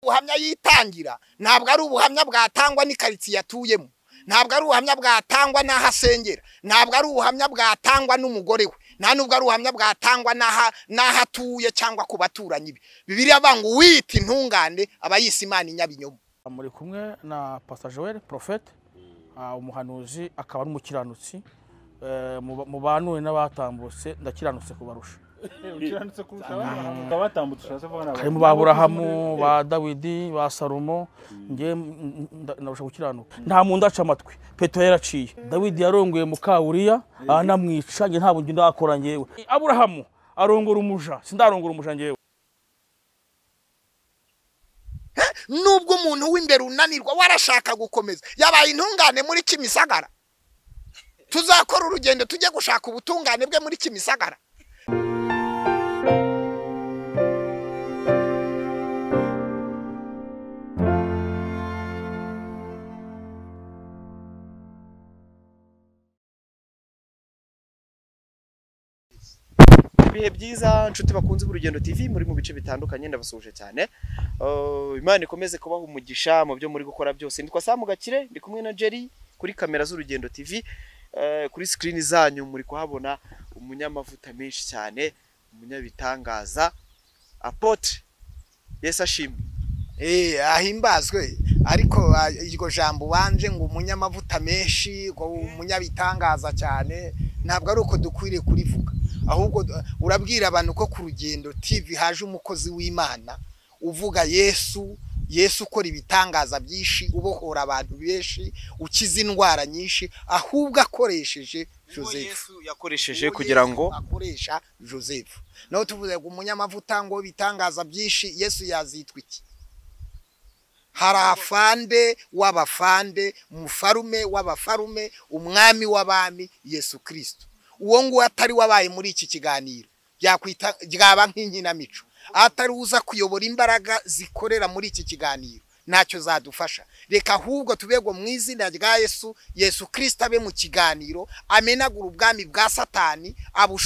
ubuhamya yitangira ntabwo ari ubuhamya bwatangwa n'ikaritsiye atuyemo ntabwo ari ubuhamya bwatangwa n'aho asengera ntabwo ari ubuhamya bwatangwa n'umugore we nta nubwo ari ubuhamya bwatangwa n'aha- n'aho atuye cyangwa ku baturanyi be bibiriya avuga ngo uwita intungane aba yise imana inyabinyoma muri kumwe na pastor joel profete ah, umuhanuzi akaba ari umukiranutsi Eh, muba- mubanure n'abatambutse ndakiranutse kubarusha ukiranutse kurusha abandi bakaba batambutse ushatse kuvuga ni harimo ba burahamu ba dawidi ba salomo njye narusha gukiranuka nta muntu ndaca amatwi petero yaraciye dawidi yarongoye mukawuriya anamwica njye ntabwo njye ndakora njyewe aburahamu arongora umuja sindarongora umuja njyewe nubwo umuntu w'imbere unanirwa warashaka gukomeza yabaye intungane muri kimisagara tuzakora urugendo tujye gushaka ubutungane bwe muri kimisagara ibihe byiza nshuti bakunze urugendo tv muri mu bice bitandukanye ndabasuhuje cyane Uh, imana ikomeze kubaha umugisha mu byo muri gukora byose nitwa samu gakire ndi kumwe na jerry kuri kamera z'urugendo tv Uh, kuri sikirini zanyu muri kuhabona umunyamavuta menshi cyane umunyabitangaza apotre yesu ashimwe Eh, ahimbazwe ariko ah, iryo jambo ubanje ngo umunyamavuta menshi ngo umunyabitangaza cyane ntabwo ari uko dukwiriye kurivuga ahubwo eh, urabwira abantu ko ku rugendo TV haje umukozi w'Imana uvuga Yesu Yesu ukora ibitangaza byinshi ubohora abantu benshi ukiza indwara nyinshi ahubwo akoresheje Joseph yesu yakoresheje kugira ngo Yesu akoresha Joseph naho tuvuze ngo umunyamavuta ngo ibitangaza byinshi Yesu yazitwa iki hari afande w'abafande mufarume w'abafarume umwami w'abami yesu kirisito uwo nguwo atari wabaye muri iki kiganiro byakwita ryaba nk'inkinamico atari uza kuyobora imbaraga zikorera muri iki kiganiro ntacyo zadufasha reka ahubwo tubego mu izina rya yesu yesu kirisito abe mu kiganiro amenagura ubwami bwa satani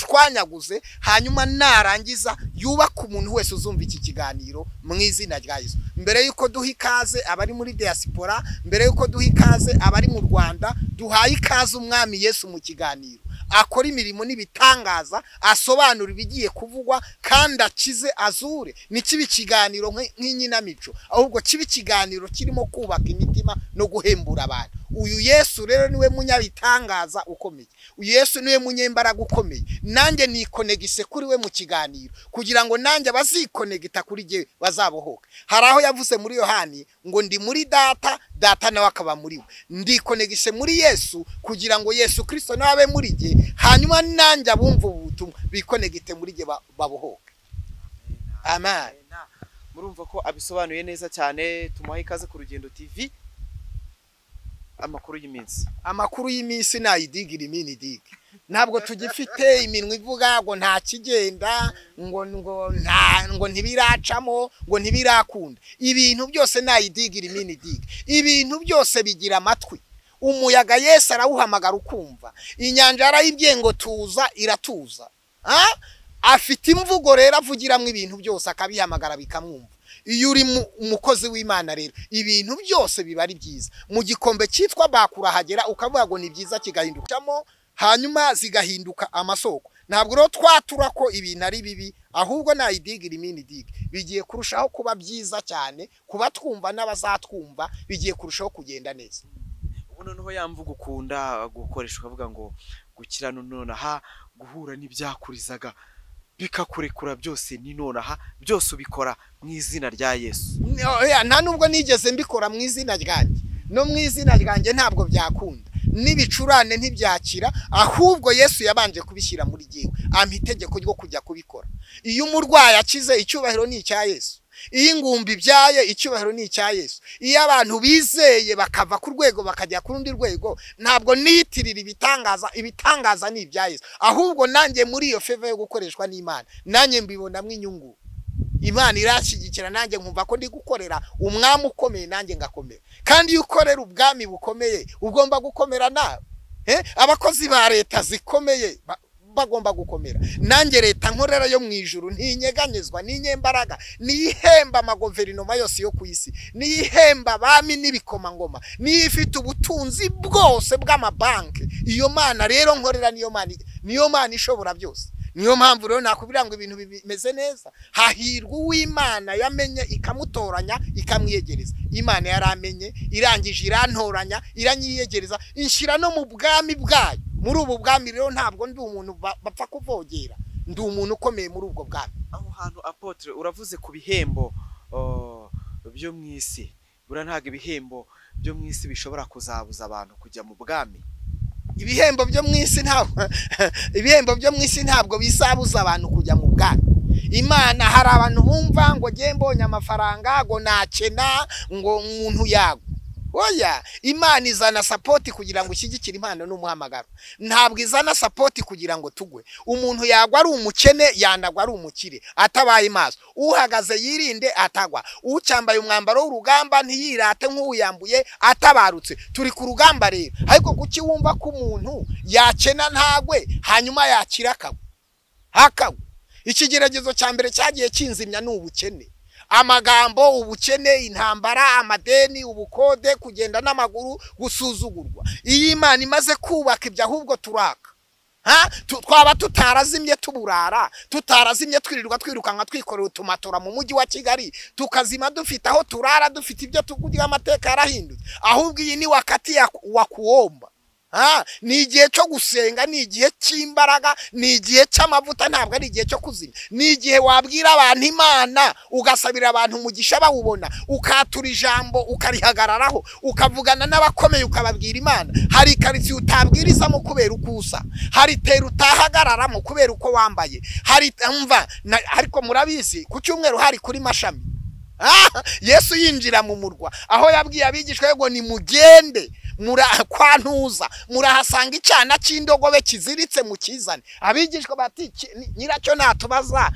abushwanyaguze hanyuma narangiza yubake umuntu wese uzumva iki kiganiro mu izina rya yesu mbere y'uko duha ikaze abari muri diaspora mbere y'uko duha ikaze abari mu rwanda duhaye ikaze umwami yesu mu kiganiro akora imirimo n'ibitangaza asobanura ibigiye kuvugwa kandi akize azure ntikibe ikiganiro nk'i- nk'inkinamico ahubwo kibe ikiganiro kirimo kubaka imitima no guhembura abantu uyu yesu rero niwe munyabitangaza ukomeye uyu yesu niwe munyembaraga ukomeye nanjye nikonegise kuri we mu kiganiro kugira ngo nanjye abazikonegita kuri jye bazabohoke hari aho yavuze muri yohani ngo ndi muri data data nawe akaba muri we ndikonegise muri yesu kugira ngo yesu kirisito nawe abe muri jye hanyuma nanjye abumva ubu butumwa bikonegite muri jye ba- babohoke amen murumva ko abisobanuye neza cyane tumuhaye ikaze ku rugendo tv amakuru y'iminsi amakuru y'iminsi nayidigira imini digi ntabwo tugifite iminwa ivuga ngo nta kigenda ngo ngo nta ngo ntibiracamo ngo ntibirakunda ibintu byose nayidigira imini digi ibintu byose bigira amatwi umuyaga Yesu arawuhamagara ukumva inyanja yarayibwiye ngo tuza iratuza Ah? afite imvugo rero avugiramo ibintu byose akabihamagara bikamwumva iyo uri mu- umukozi w'imana rero ibintu byose biba ari byiza mu gikombe cyitwa bakura hagera ukavuga ngo ni byiza kigahindukamo hanyuma zigahinduka amasoko ntabwo rero twatura ko ibintu ari bibi ahubwo nayidigira imini digi bigiye kurushaho kuba byiza cyane kuba twumva n'abazatwumva bigiye kurushaho kugenda neza ubu noneho ya mvugo ukunda gukoresha ukavuga ngo gukira no nonaha guhura n'ibyakurizaga bikakurekura byose ni nonaha byose ubikora mu izina rya yesu Oya, nta nubwo nigeze mbikora mu izina ryanjye no mu izina ryanjye ntabwo byakunda n'ibicurane ntibyakira ahubwo yesu yabanje kubishyira muri jyewe ampa itegeko ryo kujya kubikora iyo umurwayi akize icyubahiro ni icya yesu iyo ingumbi ibyaye icyubahiro ni icya yesu iyo abantu bizeye bakava ku rwego bakajya ku rundi rwego ntabwo niyitirira ibitangaza ibitangaza ni ibya yesu ahubwo nanjye muri iyo feva yo gukoreshwa n'imana nanjye mbibonamo inyungu imana irashyigikira nanjye nkumva ko ndi gukorera umwami ukomeye nanjye ngakomera kandi iyo ukorera ubwami bukomeye ugomba gukomera nawe Eh, abakozi ba leta zikomeye ba- bagomba gukomera nanjye leta nkorera yo mu ijuru ntinyeganyezwa n'inyembaraga niyihemba amagoverinoma yose yo ku isi niyihemba abami n'ibikomangoma niyo ifite ubutunzi bwose bw'amabanki iyo mana rero nkorera niyo mana niyo mana ishobora byose niyo mpamvu rero nakubwira ngo ibintu bimeze neza hahirwa uw'imana yamenye ikamutoranya ikamwiyegereza imana yaramenye irangije irantoranya iranyiyegereza inshyira no mu bwami bwayo muri ubu bwami rero ntabwo ndi umuntu ba- bapfa kuvogera ndi umuntu ukomeye muri ubwo bwami aho hantu apotre uravuze ku bihembo oh, byo mu isi buriya ntabwo ibihembo byo mu isi bishobora kuzabuza abantu kujya mu bwami ibihembo byo mu isi ntabwo ibihembo byo mu isi ntabwo bisabuza abantu kujya mu bwami imana hari abantu bumva ngo ngiye mbonye amafaranga ngo nakena ngo umuntu yagwa oya imana izana sapoti kugira ngo ishyigikire impano n'umuhamagaro ntabwo izana sapoti kugira ngo tugwe umuntu yagwa ari umukene yanagwa ari umukire atabaye maso uhagaze yirinde atagwa ucyambaye umwambaro w'urugamba ntiyirate nk'uwuyambuye atabarutse turi ku rugamba rero ariko kuki wumva ko umuntu yakena ntagwe hanyuma yakira akagwa hakagwa ikigeragezo cya mbere cyagiye kinzimya ni ubukene amagambo ubukene intambara amadeni ubukode kugenda n'amaguru gusuzugurwa iyo imana imaze kubaka ibyo ahubwo turaka Ha? Tu- twaba tutarazimye tuburara tutarazimye twirirwa twirukanka twikorera utumatora mu mujyi wa kigali tukazima dufite aho turara dufite ibyo tukurya amateka yarahindutse ahubwo iyi ni wakati ya- wa kuwomba Ah, ni igihe cyo gusenga ni igihe cy'imbaraga ni igihe cy'amavuta ntabwo ari igihe cyo kuzima ni igihe wabwira abantu imana ugasabira abantu umugisha bawubona ukatura ijambo ukarihagararaho ukavugana n'abakomeye ukababwira imana hari karitsiye utabwirizamo kubera uko usa hari tera utahagararamo kubera uko wambaye hari mva na- ariko murabizi ku cyumweru hari kuri mashami Ah, yesu yinjira mu murwa aho yabwiye abigishwa be ngo nimugende mura- kwantuza murahasanga icyana cy'indogobe kiziritse mukizane abigishwa bati "Ki- ni- nyiracyo natubaza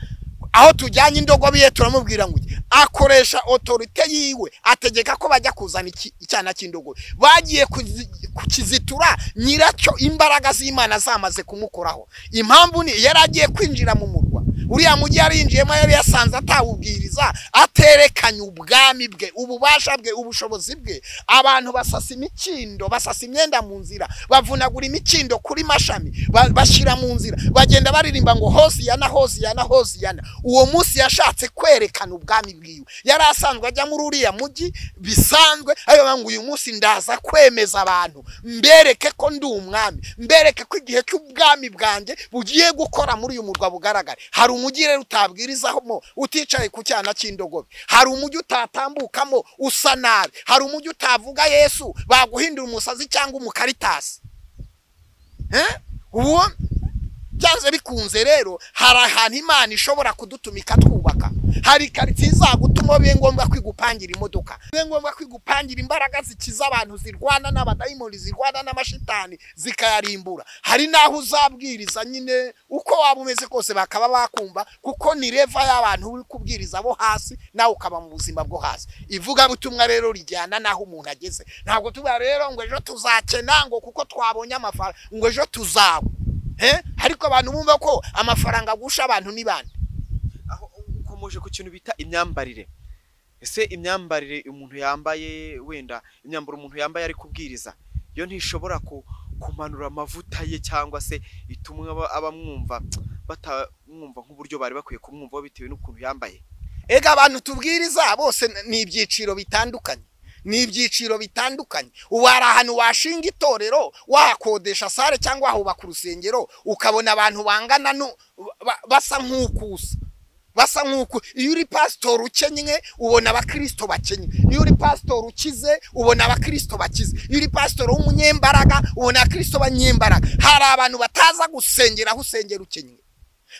aho tujyanye indogobe ye turamubwira ngo ujye." akoresha otorite yiwe ategeka ko bajya kuzana iki- icyana cy'indogobe bagiye kuzi- kukizitura nyiracyo imbaraga z'imana zamaze kumukoraho impamvu ni yari agiye kwinjira mu murwa uriya mujyi yari yinjiyemo yari yasanze atawubwiriza aterekanye ubwami bwe ububasha bwe ubushobozi bwe abantu basasa imikindo basasa imyenda mu nzira bavunagura imikindo kuri mashami ba- bashyira mu nzira bagenda baririmba ngo hosiyana hosiyana hosiyana uwo munsi yashatse kwerekana ubwami bwiwe yari asanzwe ajya muri uriya mujyi bisanzwe ariko ngo uyu munsi ndaza kwemeza abantu mbereke ko ndi umwami mbereke ko igihe cy'ubwami bwanjye bugiye gukora muri uyu murwa bugaragara hari umujyi rero utabwirizamo uticaye ku cyana cy'indogobe hari umujyi utatambukamo usa nabi hari umujyi utavuga yesu baguhindura umusazi cyangwa umukaritasi Eh? ubu byanze bikunze rero hari ahantu imana ishobora kudutumika twubaka hari karitsiye izagutuma bibe ngombwa kwigupangira imodoka bibe ngombwa kwigupangira imbaraga zikiza abantu zirwana n'abadayimoni zirwana n'amashitani zikayarimbura hari n'aho uzabwiriza nyine uko waba umeze kose bakaba bakumva kuko ni reva y'abantu uri kubwiriza bo hasi nawe ukaba mu buzima bwo hasi ivugabutumwa rero rijyana n'aho umuntu ageze ntabwo tuba rero ngo ejo tuzakena ngo kuko twabonye amafaranga ngo ejo tuzaba Eh? ariko abantu bumva ko amafaranga agusha abantu ni bande aho ukomoje ku kintu bita imyambarire ese imyambarire umuntu yambaye wenda imyambaro umuntu yambaye ari kubwiriza yo ntishobora ku- kumanura amavuta ye cyangwa se ituma aba- abamwumva batamwumva nk'uburyo bari bakwiye kumwumvaho bitewe n'ukuntu yambaye ega abantu tubwiriza bose n- ni ibyiciro bitandukanye ni ibyiciro bitandukanye ubu hari ahantu washinga itorero wahakodesha sare cyangwa wahubaka urusengero ukabona abantu bangana nu- ba- basa nk'ukusa basa nk'uko iyo uri pasitori ukennye ubona abakirisito bakennye iyo uri pasitori ukize ubona abakirisito bakize iyo uri pasitori w'umunyembaraga ubona abakirisito banyembaraga hari abantu bataza gusengera aho usengera ukennye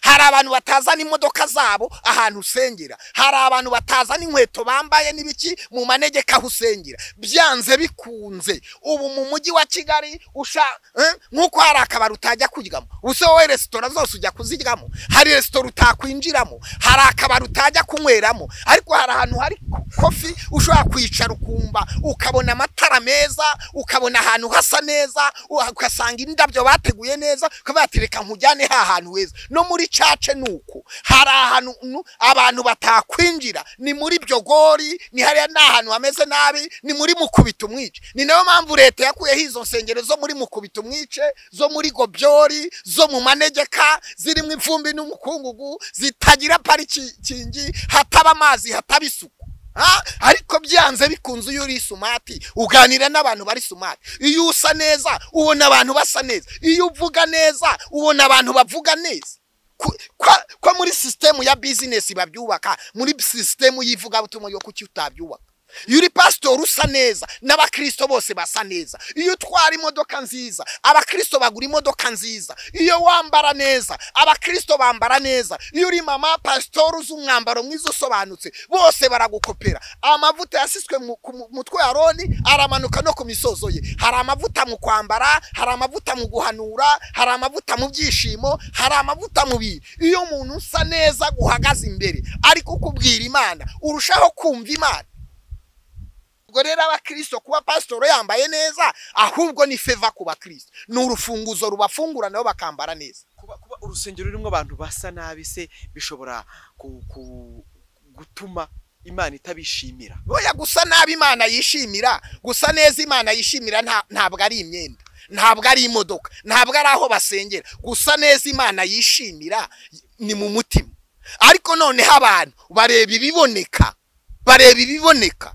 hari abantu batazana imodoka zabo ahantu usengera hari abantu batazana inkweto bambaye n'ibiki mu manegeka aho usengera byanze bikunze ubu mu mujyi wa kigali usha eh, nk'uko hari akabari utajya kuryamo ubuse wowe resitora zose ujya kuziryamo hari resitora utakwinjiramo hari akabari utajya kunyweramo ariko hari ahantu hari kofi ushobora kwicara ukumva ukabona amatara amabara meza ukabona ahantu hasa neza u- ugasanga indabyo bateguye neza ukaba watereka nkujyane ha hantu heza no muri cace ni uko hari ahantu nu- abantu batakwinjira ni muri byogori ni hariya ni ahantu hameze nabi ni muri mukubita umwice ni nayo mpamvu leta yakuyeho izo nsengero zo muri mukubita umwice zo muri gobyori zo mu manegeka zirimo imvumbi n'umukungugu zitagira parikingi hataba amazi hataba isuku Ha? ariko byanze bikunze iyo uri sumati uganira n'abantu bari sumati iyo usa neza ubona abantu basa neza iyo uvuga neza ubona abantu bavuga neza Ku- kwa, kwa muri sisitemu ya bizinesi babyubaka muri sisitemu y'ivugabutumwa yo kuki utabyubaka iyo uri pasitori usa neza n'abakristo bose basa neza iyo utwara imodoka nziza abakristo bagura imodoka nziza iyo wambara neza abakristo bambara neza iyo uri mama pasitori uzi umwambaro mwiza usobanutse bose baragukopera amavuta yasiswe mu- ku mu- mutwe wa roni aramanuka no ku misozo ye hari amavuta mu kwambara hari amavuta mu guhanura hari amavuta mu byishimo hari amavuta mu bintu iyo umuntu usa neza guhagaze imbere ari kukubwira imana urushaho kumva imana ubwo rero abakristo kuba pasitoro yambaye neza ahubwo ni feva ku bakristo ni urufunguzo rubafungura nabo bakambara neza kuba kuba urusengero rurimo abantu basa nabi se bishobora ku- ku- gutuma imana itabishimira boya gusa nabi imana yishimira gusa neza imana yishimira nta- ntabwo ari imyenda ntabwo ari imodoka ntabwo ari aho basengera gusa neza imana yishimira ni mu mutima ariko noneho abantu bareba ibiboneka bareba ibiboneka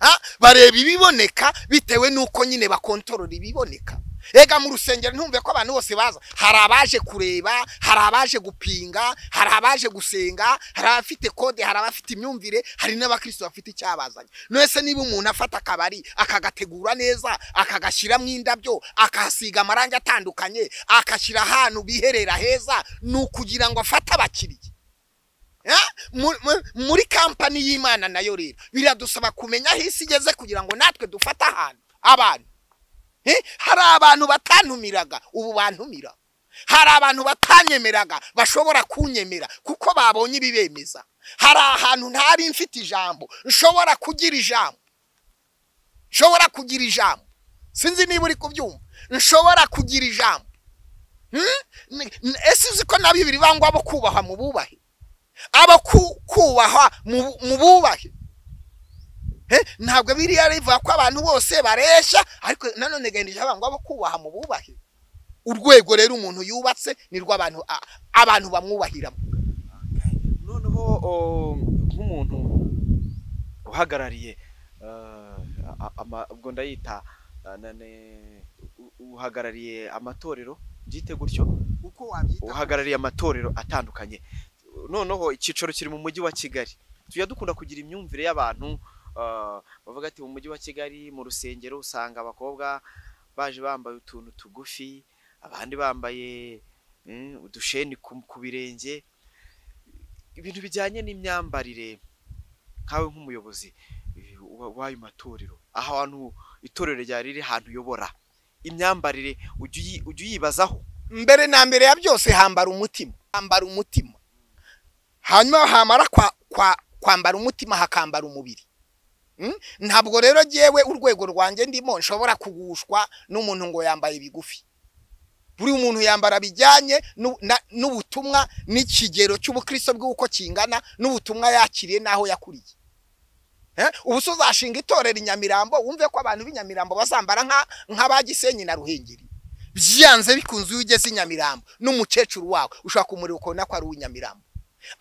Ha? bareba ibiboneka bitewe n'uko nyine bakontorora ibiboneka ega mu rusengero ntumve ko abantu bose baza hari abaje kureba hari abaje gupinga hari abaje gusenga hari abafite kode hari abafite imyumvire hari n'abakristo bafite icyabazanye nese niba umuntu afata akabari akagategura neza akagashyiramo indabyo akahasiga amarangi atandukanye akashyira ahantu biherera heza ni ukugira ngo afate abakiriya Ah, mu- mu- muri kampani y'imana nayo rero biradusaba kumenya aho isi igeze kugira ngo natwe dufate ahantu abantu Eh, hari abantu batantumiraga ubu bantumira hari abantu batanyemeraga bashobora kunyemera kuko babonye ibibemeza hari ahantu ntari mfite ijambo nshobora kugira ijambo nshobora kugira ijambo sinzi niba uri kubyumva nshobora kugira ijambo Hmm? Ni- ni- ese uzi ko na bibiri bangwa abo kubahwa mu bubahe abo ku- kubahwa mu mu bubahe Eh, ntabwo biriya rivuga ko abantu bose bareshya ariko nanone gahindije abantu abo kubaha mu bubahe urwego rero umuntu yubatse ni rwo abantu a- abantu bamwubahiramo noneho o, nk'umuntu uhagarariye eh, a- ama- ubwo ndayita eh, nane- u- uhagarariye amatorero byite gutyo uko wabyita uhagarariye amatorero atandukanye noneho icyicaro kiri mu mujyi wa kigali tujya dukunda kugira imyumvire y'abantu eh, bavuga ati mu mujyi wa kigali mu rusengero usanga abakobwa baje bambaye utuntu tugufi abandi bambaye mm, udusheni ku- ku birenge ibintu bijyanye n'imyambarire nkawe nk'umuyobozi eh, wa- w'ayo matorero ahantu itorero ryawe riri ahantu uyobora imyambarire ujya uyi- ujya uyibazaho mbere na mbere ya byose hambara umutima hambara umutima hanyuma hamara kwa- kwa- kwambara umutima hakambara umubiri Mm? ntabwo rero jyewe urwego rwanjye ndimo nshobora kugushwa n'umuntu ngo yambaye bigufi buri muntu yambara bijyanye n'u- na- n'ubutumwa n'ikigero cy'ubukristo bw'uko kingana n'ubutumwa yakiriye n'aho yakuriye Eh, ubu se uzashinga itorero i nyamirambo wumve ko abantu b'i nyamirambo bazambara nka- nk'abagisenyi na ruhengeri byanze bikunze iyo ugeze i nyamirambo n'umukecuru wawe ushobora kumureba ukabona ko ari uw'inyamirambo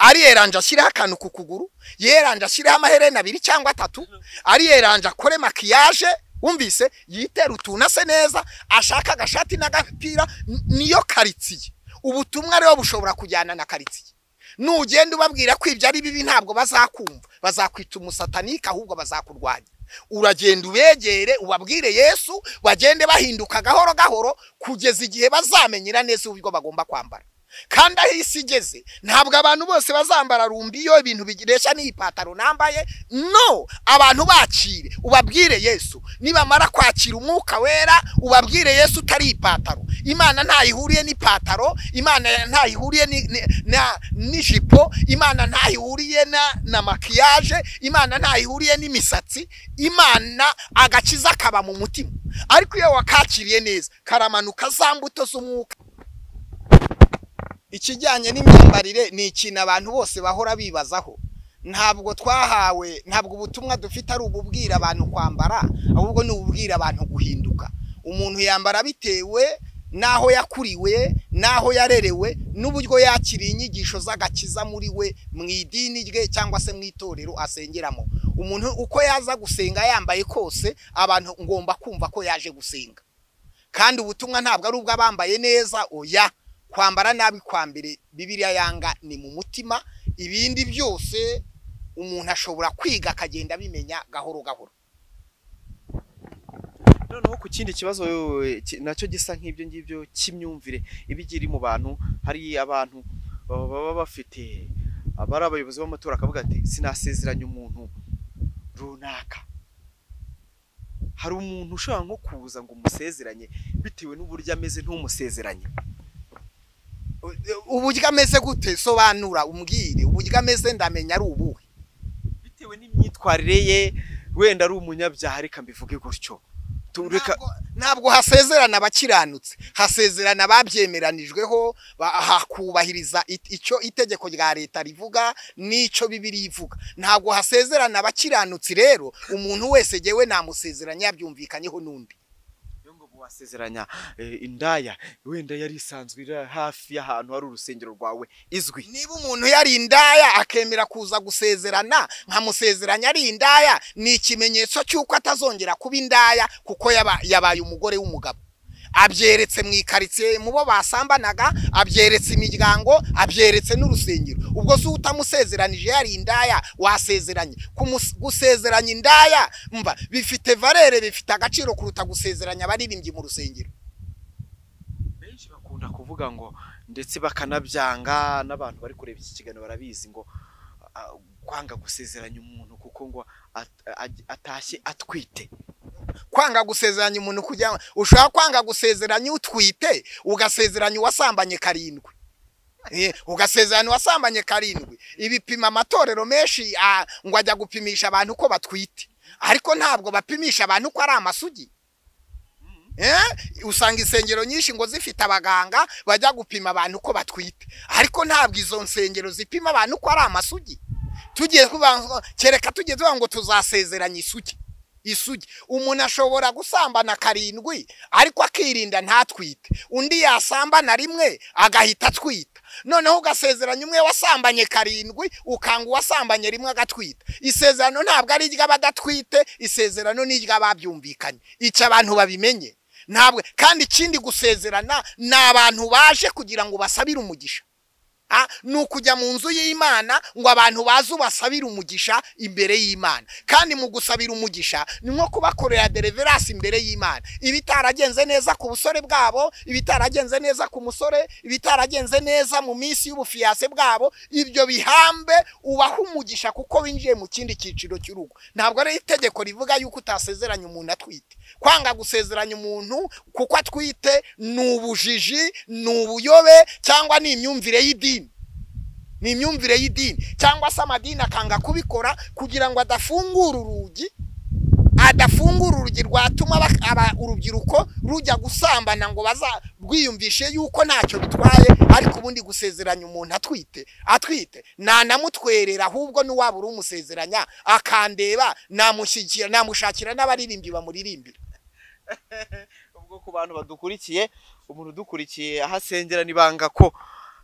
ari yeranje ashyiraho akantu ku kuguru yeranje ashyiraho amaherena abiri cyangwa atatu ari yeranje akore makiyaje wumvise yitere utuntu ase neza ashaka agashati n'agapira n- niyo karitsiye ubutumwa rero bushobora kujyana na karitsiye nugenda ubabwira ko ibyo ari bibi ntabwo bazakumva bazakwita umusatanike ahubwo bazakurwanya uragenda ubegere ubabwire yesu bagende bahinduka gahoro gahoro kugeza igihe bazamenyera neza uburyo bagomba kwambara kandi aho isi igeze ntabwo abantu bose bazambara rumbi iyo ibintu bigiresha n'ipataro nambaye no abantu bakire ubabwire yesu nibamara kwakira umwuka wera ubabwire yesu utari ipataro imana ntayihuriye n'ipataro imana ntayihuriye ni- ni- na- n'ijipo imana ntayihuriye na- na makiyaje imana ntayihuriye n'imisatsi imana agakiza kaba mu mutima ariko iyo wakakiriye neza karamanuka za mbuto z'umwuka ikijyanye n'imyambarire ni ikintu abantu bose bahora bibazaho ntabwo twahawe ntabwo ubutumwa dufite ari ububwira abantu kwambara ahubwo ni ububwira abantu guhinduka umuntu yambara bitewe n'aho yakuriwe n'aho yarerewe n'uburyo yakiriye inyigisho z'agakiza muri we mu idini rye cyangwa se mu itorero asengeramo umuntu uko yaza gusenga yambaye kose abantu ngomba kumva ko yaje gusenga kandi ubutumwa ntabwo ari ubw'abambaye neza oya kwambara nabi kwa mbere bibiriya yanga ni mu mutima ibindi byose umuntu ashobora kwiga akagenda abimenya gahoro gahoro noneho ku kindi kibazo eh, ki- nacyo gisa nk'ibyo ngibyo cy'imyumvire iba igira iri mu bantu hari abantu baba baba bafite abari abayobozi b'amatora akavuga ati sinasezeranya umuntu runaka hari umuntu ushobora nko kuza ngo umusezeranye bitewe n'uburyo ameze ntumusezeranye uburyo ameze gute sobanura umbwire uburyo ameze ndamenya ari ubuhe bitewe n'imyitwarire ye wenda ari umunyabyaha reka mbivuge gutyo tureka Ntabwo- ntabwo hasezerana abakiranutse hasezerana ababyemeranijweho ba- hakubahiriza it- icyo itegeko rya leta rivuga n'icyo bibiri ivuga ntabwo hasezerana abakiranutsi rero umuntu wese jyewe namusezeranya yabyumvikanyeho n'undi Yo ngo wasezeranya eh, indaya wenda yari isanzwe iri hafi y'ahantu hari urusengero rwawe izwi niba umuntu yari indaya akemera kuza gusezerana nkamusezeranya ari indaya ni ikimenyetso cy'uko atazongera kuba indaya kuko yaba- yabaye umugore w'umugabo abyeretse mu ikaritsiye mu bo basambanaga abyeretse imiryango abyeretse n'urusengero ubwo se utamusezeranije yari indaya wasezeranye Kumus- gusezeranya indaya mva bifite valere bifite agaciro kuruta gusezeranya abaririmbyi mu rusengero benshi bakunda kuvuga ngo ndetse bakanabyanga n'abantu bari kureba iki kiganiro barabizi ngo ah, kwanga gusezeranya umuntu kuko ngo at- aj- atashye atwite kwanga gusezeranya umuntu kugira ngo ushobora kwanga gusezeranya utwite ugasezeranya uwasambanye karindwi Eh, ugasezeranya uwasambanye karindwi ibipima amatorero menshi ah, ngo ajya gupimisha abantu ko batwite ariko ntabwo bapimisha abantu ko ari amasugi Eh, usanga insengero nyinshi ngo zifite abaganga bajya gupima abantu ko batwite ariko ntabwo izo nsengero zipima abantu ko ari amasugi tugiye kuba kereka tugiye tuvuga ngo tuzasezeranya isugi isugi umuntu ashobora gusambana karindwi ariko akirinda ntatwite undi yasambana rimwe agahita atwita noneho ugasezeranya umwe wasambanye karindwi ukanga uwasambanye rimwe agatwita isezerano ntabwo ari iry'abadatwite isezerano ni iry'ababyumvikanye icyo abantu babimenye ntabwo kandi ikindi gusezerana ni abantu baje kugira ngo basabire umugisha Ah, ni ukujya mu nzu y'imana ngo abantu baze ubasabire umugisha imbere y'imana kandi mu gusabira umugisha ni nko kubakorera deliverance imbere y'imana ibitaragenze neza ku busore bwabo ibitaragenze neza ku musore ibitaragenze neza mu minsi y'ubufiyase bwabo ibyo bihambe ubaha umugisha kuko winjiye mu kindi cyiciro cy'urugo ntabwo ari itegeko rivuga yuko utasezeranya umuntu atwite kwanga gusezeranya umuntu kuko atwite ni ubujiji ni ubuyobe cyangwa ni imyumvire y'idini ni imyumvire y'idini cyangwa se amadini akanga kubikora kugira ngo adafungura urugi adafungura urugi rwatuma bak- aba- urubyiruko rujya gusambana ngo baza rwiyumvishe yuko ntacyo bitwaye ariko ubundi gusezeranya umuntu atwite atwite nanamutwerera ahubwo n'uwaba uri umusezeranya akandeba namushyikira namushakira n'abaririmbyi bamuririmbira ubwo ku bantu badukurikiye umuntu udukurikiye aho asengera nibanga ko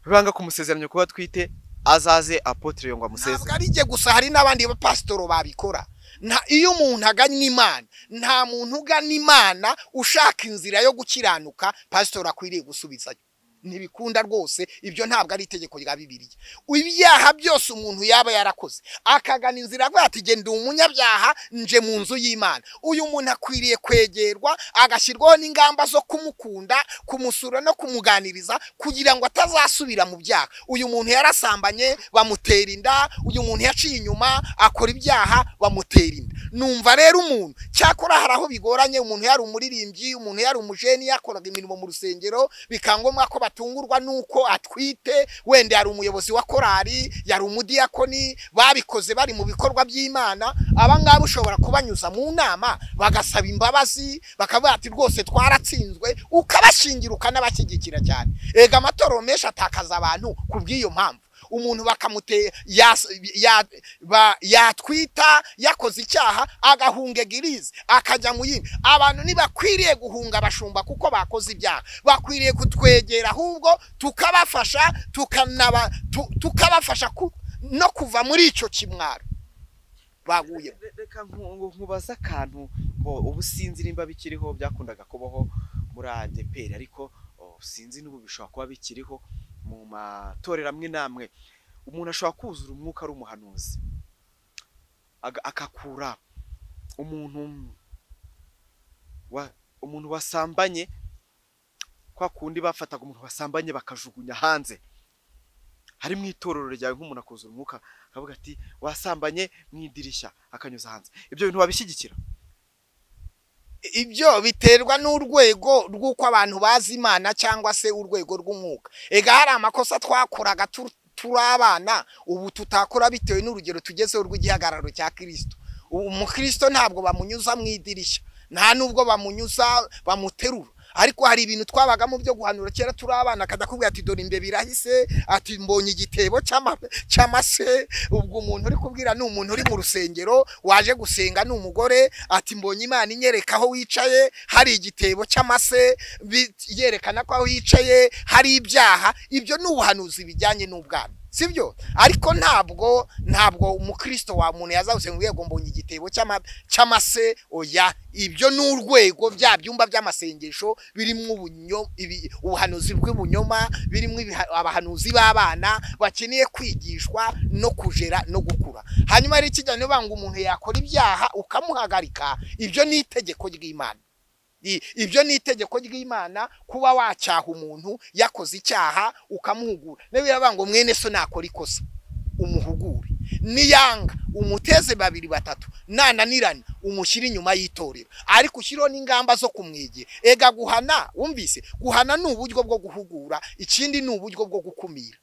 banga kumusezeranya kuba atwite azaze apotire ngo ntabwo amusezeranye ari jye gusa hari n'abandi bapasitoro babikora nta iyo umuntu agannye imana nta muntu ugana imana ushaka inzira yo gukiranuka pasitori akwiriye gusubizayo ntibikunda rwose ibyo ntabwo ari itegeko rya bibiliya ibyaha byose umuntu yaba yarakoze akagana inzira avuga ati genda umunyabyaha nje mu nzu y'imana uyu muntu akwiriye kwegerwa agashyirwaho n'ingamba zo kumukunda kumusura no kumuganiriza kugira ngo atazasubira mu byaha uyu muntu yarasambanye bamutera inda uyu muntu yaciye inyuma akora ibyaha bamutera inda numva rero umuntu cyakora hari aho bigoranye umuntu yari umuririmbyi umuntu yari umujeni yakoraga imirimo mu rusengero bikangombwa ko batungurwa n'uko atwite wenda yari umuyobozi wa korali yari umudiyakoni babikoze bari mu bikorwa by'imana aba ngaba ushobora kubanyuza mu nama bagasaba imbabazi bakavuga ati rwose twaratsinzwe ukabashingira ukanabashyigikira cyane ega amatorero menshi atakaza abantu ku bw'iyo mpamvu umuntu bakamute yas- ya- ba- yatwita yakoze icyaha agahunga egirize akajya mu yindi abantu ntibakwiriye guhunga abashumba kuko bakoze ibyaha bakwiriye kutwegera ahubwo tukabafasha tukanaba tu- tukabafasha ku- no kuva muri icyo kimwaro baguye Re- reka nku- nku- nkubaze akantu bo ubu sinzi nimba bikiriho byakundaga kubaho muri adeperi ariko oh, sinzi n'ubu bishobora kuba bikiriho mu matorero amwe n'amwe umuntu ashobora kuzura umwuka ari umuhanuzi Aga- agakura umuntu wa- umuntu wasambanye kwa kundi bafataga umuntu wasambanye bakajugunya hanze hari mu itorero ryawe nk'umuntu akuzura umwuka akavuga ati wasambanye mu idirishya akanyuza hanze ibyo bintu babishyigikira ibyo biterwa n'urwego rw'uko abantu bazi imana cyangwa se urwego rw'umwuka ega hari amakosa twakoraga tu- turi abana ubu tutakora bitewe n'urugero tugezeho rw'igihagararo cya kirisito ubu umukristo ntabwo bamunyuza mu idirishya nta nubwo bamunyuza bamuterura ariko hari ibintu twabagamo byo guhanura kera turi abana akadakubwira ati dore imbe birahise ati mbonye igitebo cy'ama- cy'amase ubwo umuntu uri kubwira ni umuntu uri mu rusengero waje gusenga ni umugore ati mbonye imana inyereka aho wicaye hari igitebo cy'amase bi- yerekana ko aho wicaye hari ibyaha ibyo ni ubuhanuzi bijyanye n'ubwana sibyo ariko ntabwo ntabwo umukristo wa muntu yazawuse mu rwego mbonye igitebo cy'ama- cy'amase oya ibyo ni urwego bya byumba by'amasengesho birimo ubunyo- ibi- ubuhanuzi bw'ibunyoma birimo ibiha- abahanuzi b'abana bakeneye kwigishwa no kujera no gukura hanyuma rero ikijyanye banga umuntu yakora ibyaha ukamuhagarika ibyo ni itegeko ry'imana I- ibyo ni itegeko ry'imana kuba wacyaha umuntu yakoze icyaha ukamuhugura n'ibirabanga ngo mwene so nakora ikosa umuhugure niyanga umuteze babiri batatu nananirana umushyire inyuma y'itorero ariko ushyiriho n'ingamba zo kumwegera ega guhana wumvise guhana ni uburyo bwo guhugura ikindi ni uburyo bwo gukumira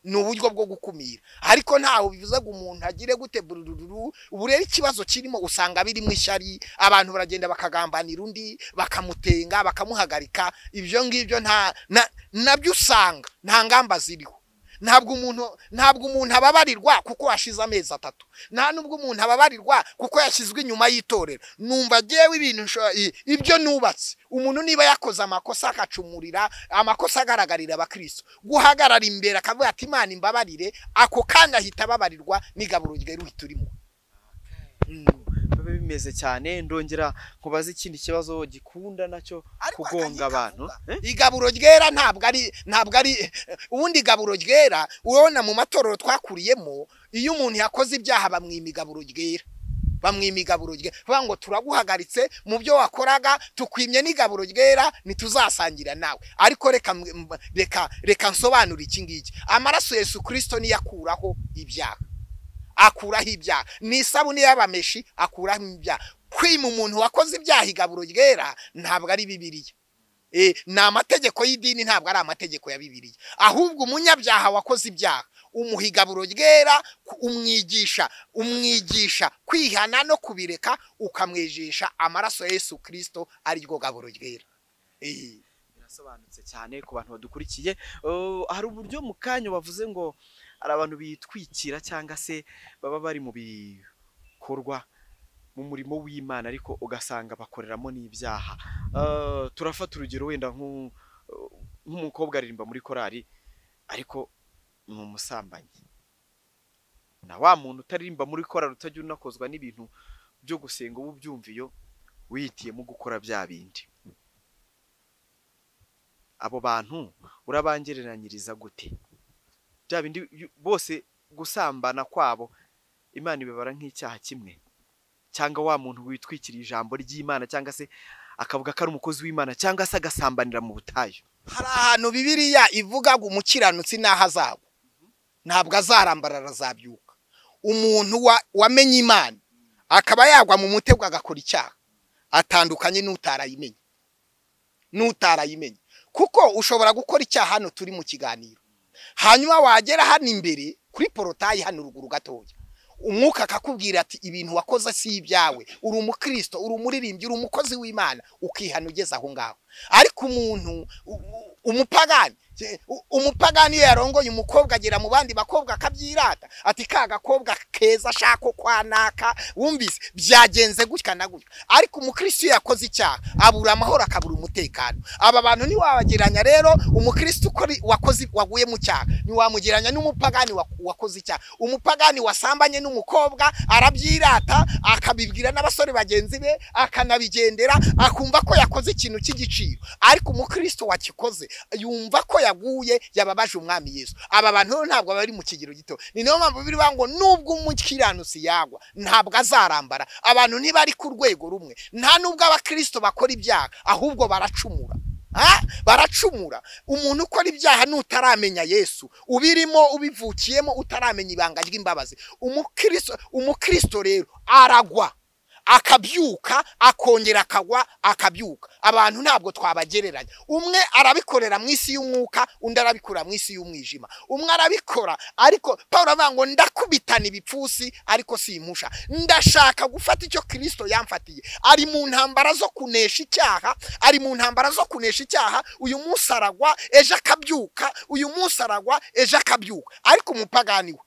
ni uburyo bwo gukumira ariko ntaho bivuze ngo umuntu agire gute burururu ubu rero ikibazo kirimo usanga birimo ishyari abantu baragenda bakagambanira undi bakamutenga bakamuhagarika ibyo ngibyo nta na- nabyo usanga nta ngamba ziriho ntabwo umuntu ntabwo umuntu ababarirwa kuko yashize amezi atatu nta nubwo umuntu ababarirwa kuko yashyizwe inyuma y'itorero numva agewe ibintu nsho- i- ibyo nubatse umuntu niba yakoze amakosa akacumurira amakosa agaragarira abakristo guhagarara imbere akavuga ati imana imbabarire ako kanya ahita ababarirwa n'igaburo ryeruhita urimo biba bimeze cyane ndongera nkubaze ikindi kibazo gikunda nacyo kugonga abantu Eh? igaburo ryera ntabwo ari ntabwo ari ubundi igaburo ryera urabona mu matorero twakuriyemo iyo umuntu yakoze ibyaha bamwima igaburo ryera bamwima igaburo ryera bavuga ngo turaguhagaritse mu byo wakoraga tukwimye n'igaburo ryera ntituzasangira nawe ariko reka mwe- mba- reka reka nsobanure iki ngiki amaraso yesu kirisito niyo akuraho ibyaha akuraho ibyaha ni isabune y'abameshi akuraho ibyaha kwima umuntu wakoze ibyaha igaburo ryera ntabwo ari bibiliya Eh, ni amategeko y'idini ntabwo ari amategeko ya bibiliya ahubwo umunyabyaha wakoze ibyaha umuha igaburo ryera ku- umwigisha umwigisha kwihana no kubireka ukamwejesha amaraso ya yesu kirisito ariryo gaburo ryera Eh. birasobanutse cyane ku bantu badukurikiye Uh, hari uburyo mu kanya bavuze ngo hari abantu bitwikira cyangwa se baba bari mu bikorwa mu murimo w'imana ariko ugasanga bakoreramo n'ibyaha Uh, turafata urugero wenda nk'u- uh, nk'umukobwa aririmba muri korari ariko ni umusambanyi na wa muntu utaririmba muri korari utajya unakozwa n'ibintu byo gusenga uba ubyumviyo wihitiyemo gukora bya bindi abo bantu urabangereranyiriza gute bya bindi yu- bose gusambana kwabo imana ibibara nk'icyaha kimwe cyangwa wa muntu witwikiriye ijambo ry'imana cyangwa se akavuga ko ari umukozi w'imana cyangwa se agasambanira mu butayu hari ahantu bibiriya ivuga ngo umukiranutsi n'aho azagwa ntabwo azarambarara azabyuka umuntu wa- wamenye imana akaba yagwa mu mutego agakora icyaha atandukanye n'utarayimenye n'utarayimenye kuko ushobora gukora icyaha hano turi mu kiganiro hanyuma wagera hano imbere kuri porotayi hano ruguru gatoya umwuka akakubwira ati ibintu wakoze si ibyawe uri umukristo uri umuririmbyi uri umukozi w'imana ukihana ugeze aho ngaho ariko umuntu u- u- umupagani je- u- umupagani iyo yarongoye umukobwa agera mu bandi bakobwa akabyirata ati ka gakobwa keza ashaka kwanaka wumvise byagenze gutya na gutya ariko umukristo iyo yakoze icyaha abura amahoro akabura umutekano aba bantu ntiwabageranya rero umukristo ukora- wakoze waguye mu cyaha ntiwamugeranya n'umupagani wa- wakoze icyaha umupagani wasambanye n'umukobwa arabyirata akabibwira n'abasore bagenzi be akanabigendera akumva ko yakoze ikintu cy'igiciro ariko umukristo wakikoze yumva ko yaguye yababaje umwami yesu aba bantu rero ntabwo bari mu kigero gito ni niyo mpamvu birivuga ngo nubwo umukiranutsi yagwa ntabwo azarambara abantu ntibari ku rwego rumwe nta nubwo abakristo bakora ibyaha ahubwo baracumura Ah, baracumura umuntu ukora ibyaha n'utaramenya yesu ubirimo ubivukiyemo utaramenya ibanga ry'imbabazi umukristo umukristo rero aragwa akabyuka akongera akagwa akabyuka abantu ntabwo twabagereranya umwe arabikorera mu isi y'umwuka undi arabikorera mu isi y'umwijima umwe arabikora ariko paul avuga ngo ndakubitana ibipfusi ariko simpusha ndashaka gufata icyo kirisito yamfatiye ari mu ntambara zo kunesha icyaha ari mu ntambara zo kunesha icyaha uyu munsi aragwa ejo akabyuka uyu munsi aragwa ejo akabyuka ariko umupagani we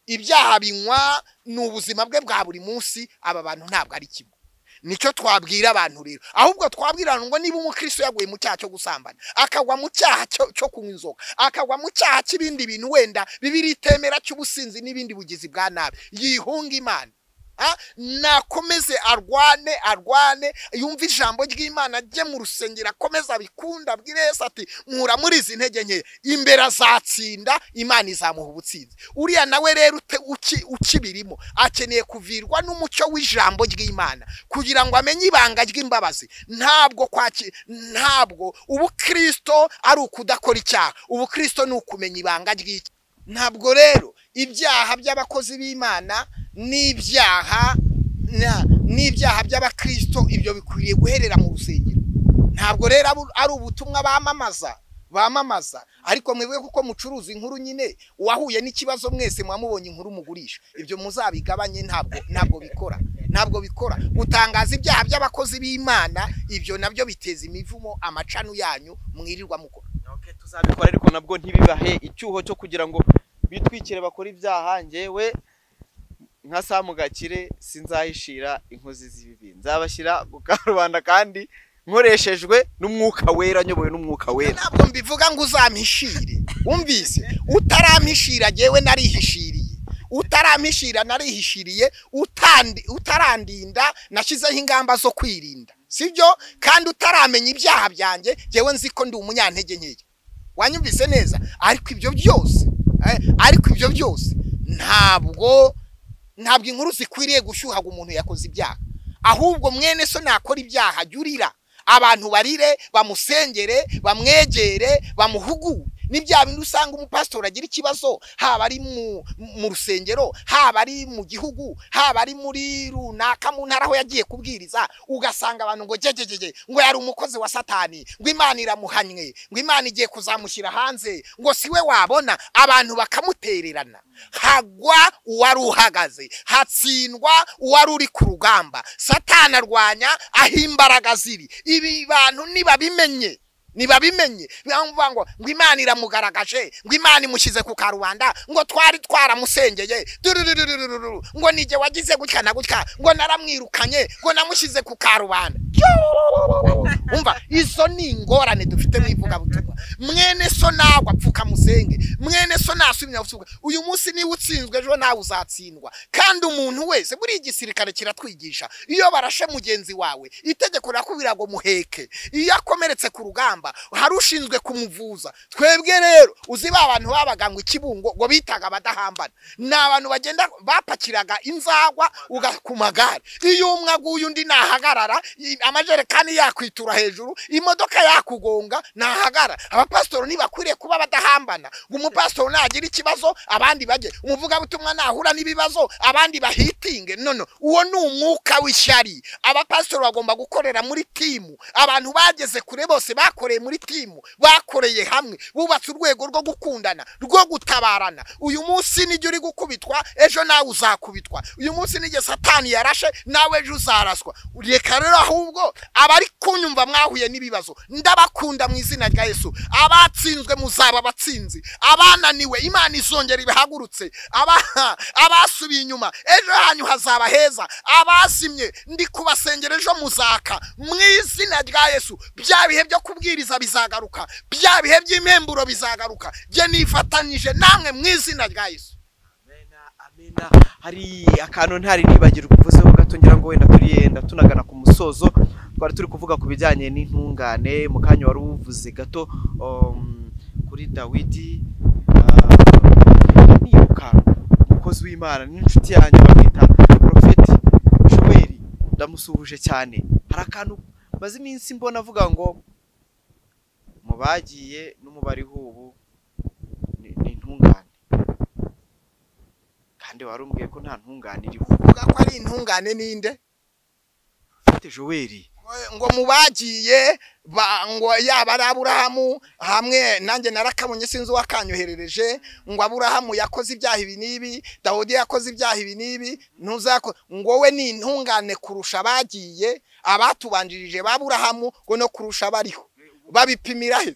ibyaha binywa ni ubuzima bwe bwa buri munsi aba bantu ntabwo ari kimwe nicyo twabwira abantu rero ahubwo twabwira abantu ngo niba umukristo yaguye mu cyaha cyo gusambana akagwa mu cyaha cyo- cyo kunywa inzoga akagwa mu cyaha cy'ibindi bintu wenda bibiri itemera cy'ubusinzi n'ibindi bugizi bwa nabi yihunga imana Ah, nakomeze arwane arwane yumve ijambo ry'imana ajye mu rusengero akomeze abikunda abwire yesu ati nkura muri izi ntege nke imbere azatsinda imana izamuha ubutsinzi uriya nawe rero ute- uki- ukibirimo akeneye kuvirwa n'umucyo w'ijambo ry'imana kugira ngo amenye ibanga ry'imbabazi ntabwo kwaki ntabwo ubukristo ari ukudakora icyaha ubukristo ni ukumenya ibanga ry'icyaha ntabwo rero ibyaha by'abakozi b'imana n'ibyaha na- n'ibyaha by'abakristo ibyo bikwiriye guherera mu rusengero ntabwo rero abu- ari ubutumwa bamamaza bamamaza ariko mwebwe kuko mucuruza inkuru nyine uwahuye n'ikibazo mwese mwamubonye inkuru mugurisha ibyo muzabigabanye ntabwo ntabwo bikora ntabwo bikora gutangaza ibyaha by'abakozi b'imana ibyo nabyo biteza imivumo amacanu yanyu mwirirwa mukora Okay, tuzabikora ariko nabwo ntibibahe icyuho cyo kugira ngo bitwikire bakore ibyaha njyewe nka samugakire sinzahishira inkozi z'ibibi nzabashyira mu karubanda kandi nkoreshejwe n'umwuka wera nyobowe n'umwuka wera ntabwo mbivuga ngo uzampishire wumvise utarampishira jyewe narihishiriye utarampishira narihishiriye utandi- utarandinda nashyizeho ingamba zo kwirinda sibyo kandi utaramenya ibyaha byanjye jyewe nzi ko ndi umunyantege nkeya wanyumvise neza ariko ibyo byose eh, ariko ibyo byose ntabwo ntabwo inkuru zikwiriye gushyuha ngo umuntu yakoze ibyaha ahubwo mwene so nakora ibyaha jya urira abantu barire bamusengere bamwegere bamuhugure ni bya bindi usanga umupasitori agira ikibazo haba ari mu mu rusengero haba ari mu gihugu haba ari muri runaka mu ntara aho yagiye kubwiriza ugasanga abantu ngo jegegege ngo yari umukozi wa satani ngo imana iramuhanywe ngo imana igiye kuzamushyira hanze ngo si we wabona abantu bakamutererana hagwa uwari uhagaze hatsindwa uwari uri ku rugamba satani arwanya aho imbaraga ziri ibi bantu nibabimenye nibabimenye bivuga ngo ngo imana iramugaragaje ngo imana imushyize ku karubanda ngo twari twaramusengeye durururururu ngo nige wagize gutya na gutya ngo naramwirukanye ngo namushyize ku karubanda umva izo ni ingorane dufite mu ivugabutumwa mwene so nagwa apfuka musenge mwene so nasubira gupfuka uyu munsi niba utsinzwe ejo nawe uzatsindwa kandi umuntu wese buriya igisirikare kiratwigisha iyo barashe mugenzi wawe itegeko rirakubwira ngo muheke iyo akomeretse ku rugamba kuramba hari ushinzwe kumuvuza twebwe rero uzi ba bantu babaga ngo ikibungo ngo bitaga abadahambana ni abantu bagenda bapakiraga inzagwa uga ku magare iyo umwe aguye undi nahagarara i- amajerekani yakwitura hejuru imodoka yakugonga nahagara abapasitori ntibakwiriye kuba badahambana ngo umupasitori nagira ikibazo abandi bajye umuvugabutumwa nahura n'ibibazo abandi bahitinge nono uwo ni umwuka w'ishyari abapasitori bagomba gukorera muri timu abantu bageze kure bose bakoreye muri timu bakoreye hamwe bubatse urwego rwo gukundana rwo gutabarana uyu munsi nijya uri gukubitwa ejo nawe uzakubitwa uyu munsi nijya satani yarashe nawe ejo uzaraswa reka rero ahubwo abari kunyumva mwahuye n'ibibazo ndabakunda mu izina rya yesu abatsinzwe muzaba abatsinzi abananiwe imana izongera ibahagurutse Aba- abasubiye inyuma ejo hanyu hazaba heza abazimye ndi kubasengera ejo muzaka mu izina rya yesu bya bihe byo kubwiriza bizagaruka bya bihe by'impemburo bizagaruka jye nifatanije namwe mu izina rya yesu Amena, amena. hari akantu ntari nibagirwa uvuzeho gato ngira ngo wenda turi yenda tunagana ku musozo twari turi kuvuga ku bijyanye n'intungane mu kanya wari uvuze gato um, kuri dawidi ah, nibuka umukozi w'imana n'inshuti yanjye bamwita porofeti showeri ndamusuhuje cyane hari akantu maze iminsi mbona avuga ngo mu bagiye no mu bariho ubu ni ni intungane kandi wari umbwiye ko nta ntungane iriho uvuga ko ari intungane ninde ufite joweri ngo mubagiye ba- ngo yaba ari aburahamu hamwe nanjye narakabonye sinzi uwakanyoherereje ngo aburahamu yakoze ibyaha ibi n'ibi dawudi yakoze ibyaha ibi n'ibi ntuzako ngo we ni intungane kurusha abagiye abatubanjirije baburahamu ngo no kurusha abariho babipimira he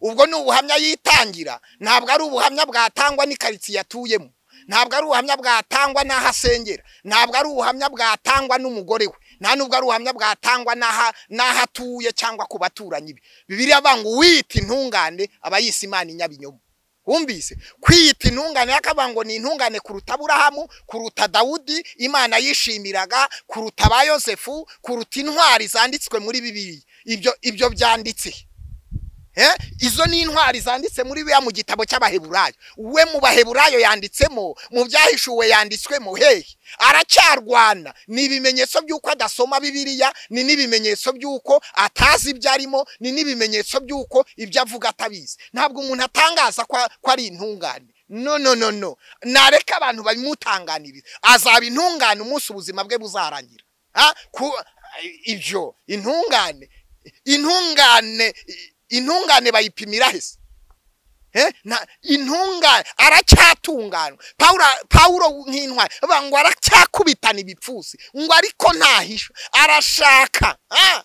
ubwo ni ubuhamya yitangira ntabwo ari ubuhamya bwatangwa n'ikaritsiye atuyemo ntabwo ari ubuhamya bwatangwa n'aho asengera ntabwo ari ubuhamya bwatangwa n'umugore we nta nubwo ari ubuhamya bwatangwa n'aha- n'aho atuye cyangwa ku baturanyi be bibiriya avuga ngo uwiyita intungane aba yise imana inyabinyomo wumvise kwiyita intungane yakavuga ngo ni intungane kuruta aburahamu kuruta dawudi imana yishimiraga kuruta ba yosefu kuruta intwari zanditswe muri bibiri ibyo ibyo byanditse he? Eh, izo ni intwari zanditse muri biriya mu gitabo cy'abaheburayo we mu baheburayo yanditsemo mu byahishuwe yanditswemo hehe aracyarwana ni ibimenyetso by'uko adasoma bibiliya ni n'ibimenyetso by'uko atazi ibyo arimo ni n'ibimenyetso by'uko ibyo avuga atabizi ntabwo umuntu atangaza ko ko ari intungane no no no no nareka abantu bamutanganiriza azaba intungane umunsi ubuzima bwe buzarangira Ah, ku- ibyo intungane intungane intungane bayipimira hese Eh, na intungane aracyatunganywa pawulo pawulo nk'intwari bavuga ngo aracyakubitana ibipfusi ngo ariko ntahisha arashaka ah.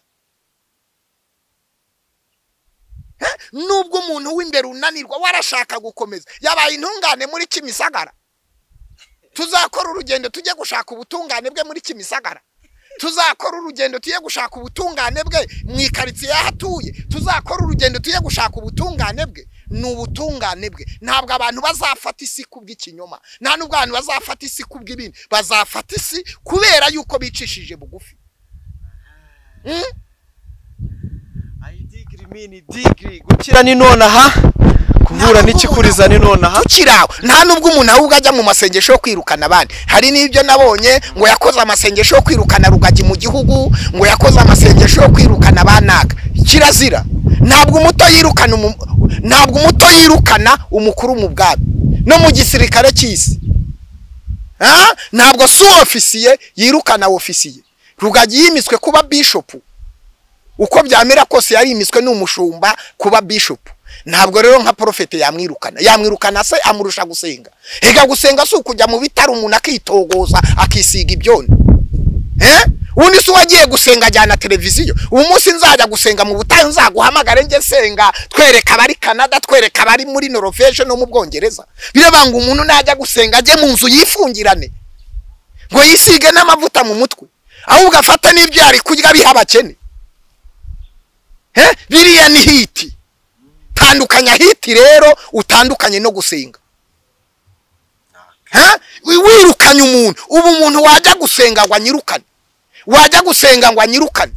Eh, nubwo umuntu w'imbere unanirwa we arashaka gukomeza yabaye intungane muri kimisagara tuzakora urugendo tujye gushaka ubutungane bwe muri kimisagara tuzakora urugendo tujye gushaka ubutungane bwe mu ikaritsiye y'aho atuye tuzakora urugendo tujye gushaka ubutungane bwe ni ubutungane bwe ntabwo abantu bazafata isi ku bw'ikinyoma nta nubwo abantu bazafata isi ku bw'ibindi bazafata isi kubera yuko bicishije bugufi Mm? ayidigiri mini digiri gukira ni nonaha kuvura n'ikikuriza ni nonaha tukiri aho nta nubwo umuntu ahubwo ajya mu masengesho yo kwirukana abandi hari n'ibyo nabonye ngo yakoze amasengesho yo kwirukana rugagi mu gihugu ngo yakoze amasengesho yo kwirukana abanaka kirazira ntabwo umuto yirukana umu- ntabwo umuto yirukana umukuru mu bwami no mu gisirikare cy'isi Ah, ntabwo si ofisiye yirukana ofisiye rugagi yimitswe kuba bishopu uko byamera kose yarimitswe n'umushumba kuba bishopu ntabwo rero nka porofete yamwirukana yamwirukana se amurusha gusenga reka gusenga si ukujya mu bitaro umuntu akitogoza akisiga ibyona Eh? undi si uwagiye gusenga ajyana televiziyo ubu munsi nzajya gusenga mu butayu nzaguhamagare njye senga twereka abari canada twereka abari muri norvege no mu bwongereza bireba ngo umuntu najya gusenga ajye mu nzu yifungirane ngo yisige n'amavuta mu mutwe ahubwo afate n'ibyo yari kurya biha abakene Eh? biriya ni hiti tandukanya hiti rero utandukanye no gusenga Ha? Wi- wirukanye umuntu ubu umuntu wajya gusenga ngo anyirukane wajya gusenga ngo anyirukane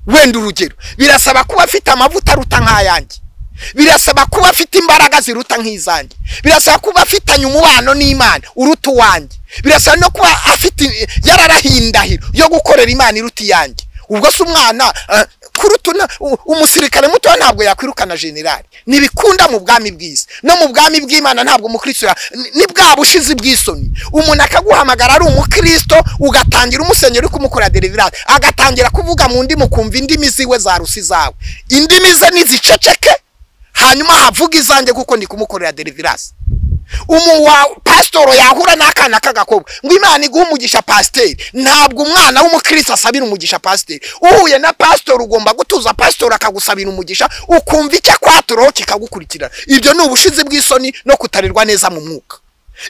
wenda urugero birasaba kuba afite amavuta aruta nk'ayanjye birasaba kuba afite imbaraga ziruta nk'izanjye birasaba kuba afitanye umubano n'imana uruta uwanjye birasaba no kuba afite yararahindahiro yo gukorera imana iruta iyanjye ubwo se umwana eh, kuruta una- u- umusirikare mutoya ntabwo yakwirukana generali ntibikunda mu bwami bw'isi no mu bwami bw'imana ntabwo umukristo ya- ni- ni bwa bushizi bw'isoni umuntu akaguhamagara ari umukristo ugatangira umusenyeri uri kumukorera deliverance agatangira kuvuga mu ndimi ukumva indimi ziwe za rusi zawe indimi ze niziceceke hanyuma havuga izanjye kuko ndi kumukorera deliverance umu wa pasitoro yahura n'akana k'agakobwa ngo imana iguhe umugisha pasiteri ntabwo umwana w'umukristo asabira umugisha pasiteri uhuye na pasitoro ugomba gutuza pasitoro akagusabira umugisha ukumva icyo akwaturaho kikagukurikirana ibyo ni ubushizi bw'isoni no kutarerwa neza mu mwuka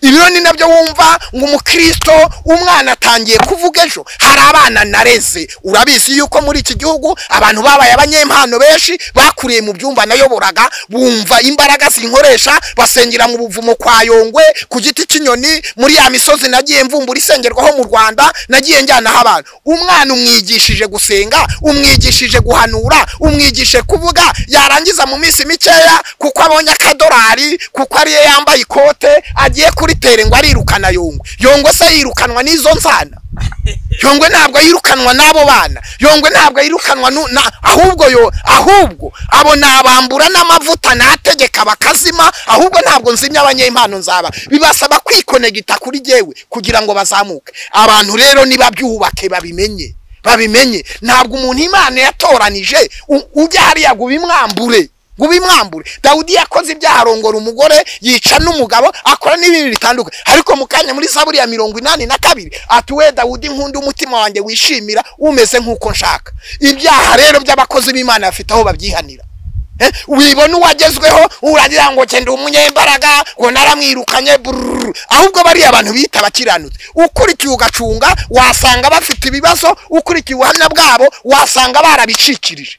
ibyo ni nabyo wumva ngo umukristo umwana atangiye kuvuga ejo hari abana nareze urabizi yuko muri iki gihugu abantu babaye abanyempano benshi bakuriye mu byumba nayoboraga bumva imbaraga zinkoresha basengera mu buvumo kwa yongwe ku giti cy'inyoni muri ya misozi nagiye mvumbura isengerwaho mu rwanda nagiye njyanaho abantu umwana umwigishije gusenga umwigishije guhanura umwigishije kuvuga yarangiza mu minsi mikeya kuko abonye akadorari kuko ariyo yambaye ikote agiye kuri tere ngo arirukana yongwe yongwe se yirukanwa n'izo nsana yongwe ntabwo yirukanwa n'abo bana yongwe ntabwo yirukanwa nu- na ahubwo yo ahubwo abo nabambura n'amavuta nategeka bakazima ahubwo ntabwo nzimya abanyempano nzaba bibasaba kwikonegita kuri jyewe kugira ngo bazamuke abantu rero nibabyubake babimenye babimenye ntabwo umuntu imana yatoranije u- ujya hariya ngo ubimwambure ngo ubimwambure dawudi yakoze ibyaha arongora umugore yica n'umugabo akora n'ibintu bitandukanye ariko mu kanya muri zaburi ya mirongo inani na kabiri ati we dawudi nkunda umutima wanjye wishimira umeze nk'uko nshaka ibyaha rero by'abakozi b'imana bafite aho babyihanira Eh, wibona uwagezweho uragira ngo genda umunyembaraga ngo naramwirukanye bururu ahubwo bariya abantu bita abakiranutsi ukurikiye ugacunga wasanga bafite ibibazo ukurikiye ubuhamya bwabo wasanga barabicikirije